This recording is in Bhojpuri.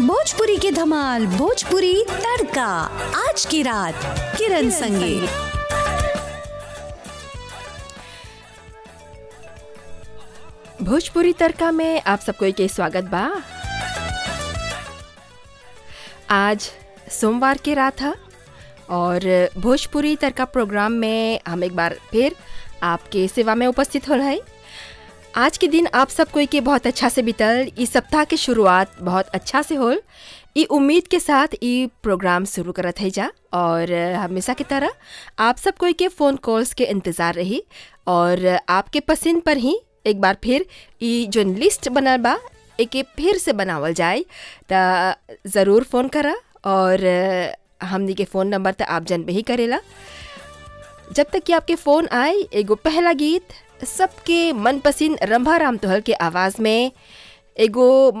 भोजपुरी की धमाल भोजपुरी तड़का आज की रात किरण संगे भोजपुरी तड़का में आप सबको के स्वागत बा आज सोमवार के रात है और भोजपुरी तड़का प्रोग्राम में हम एक बार फिर आपके सेवा में उपस्थित हो रहे आज के दिन आप सब कोई के बहुत अच्छा से बीतल इस सप्ताह के शुरुआत बहुत अच्छा से होल ई उम्मीद के साथ ई प्रोग्राम शुरू करत है जा और हमेशा की तरह आप सब कोई के फ़ोन कॉल्स के इंतज़ार रही और आपके पसंद पर ही एक बार फिर ई जो लिस्ट बनल बा एके फिर से बनावल जाए त ज़रूर फ़ोन करा और हमनी के फ़ोन नंबर तो आप जनबे ही करेला जब तक कि आपके फ़ोन आए एगो पहला गीत सबके मनपसंद रंभा राम तोहल के आवाज़ में एगो